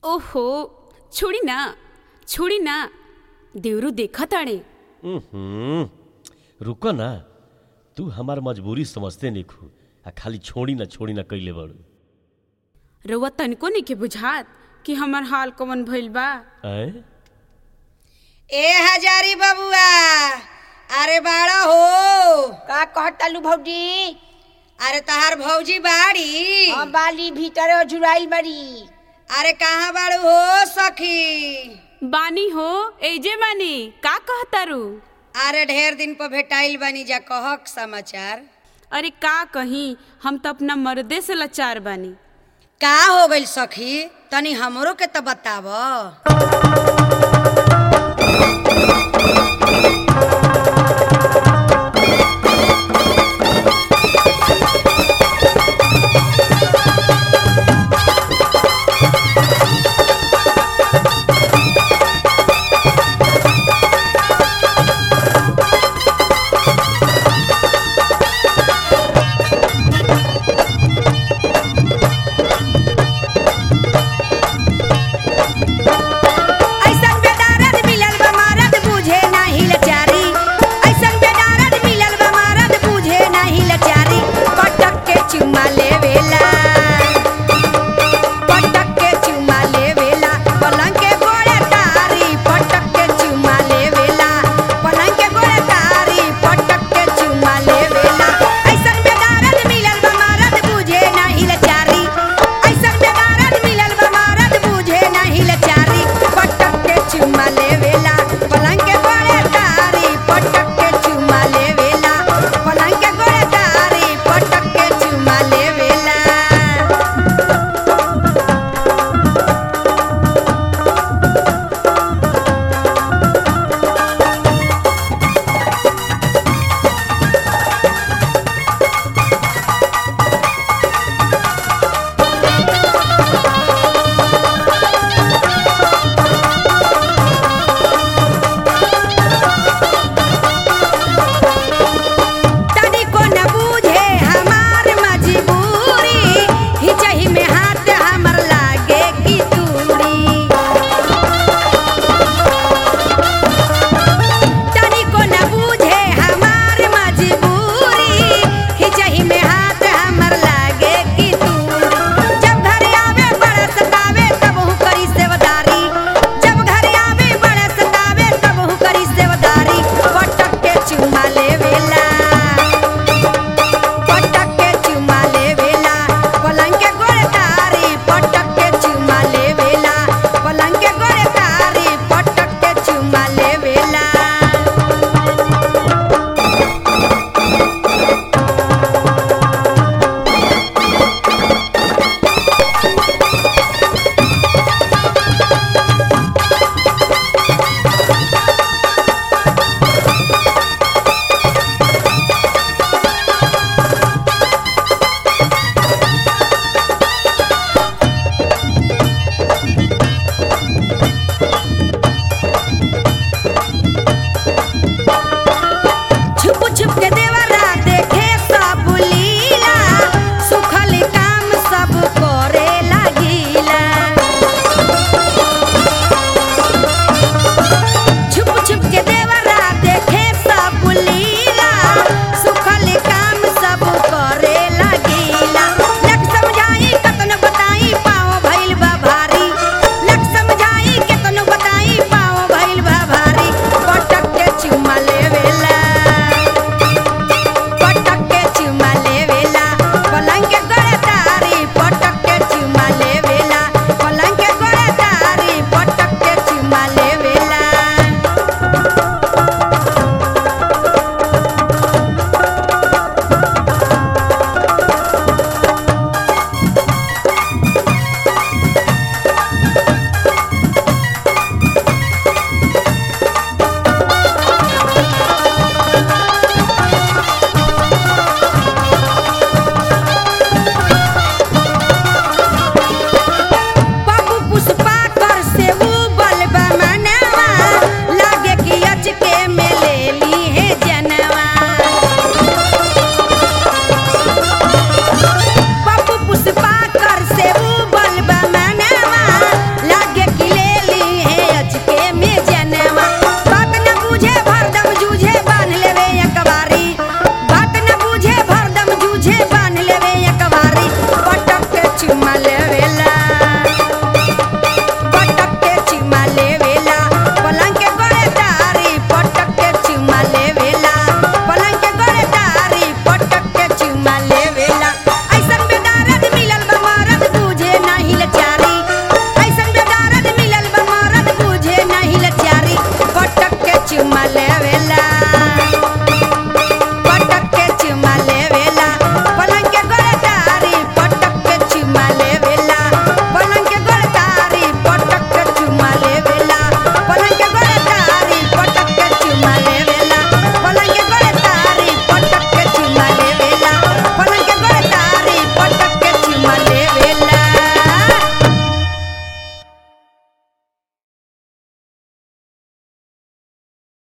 ओहो छोड़ी ना छोड़ी ना देवरू देखा ताड़े हम्म, रुको ना तू हमार मजबूरी समझते नहीं खू आ खाली छोड़ी ना छोड़ी ना कैले बड़ू रउआ तनिको नहीं के बुझात कि हमार हाल कवन भइल बा आए ए हजारी बबुआ अरे बाड़ा हो का कहतालू भौजी अरे तहार भौजी बाड़ी हम बाली भीतर जुड़ाइल बड़ी अरे कहाँ बाड़ू हो सखी बानी हो एजे बानी का कहतारू अरे ढेर दिन पर भेटाइल बनी जा कहक समाचार अरे का कहीं हम तो अपना मर्दे से लाचार बानी का हो गइल सखी तनी हमरो के तो बताव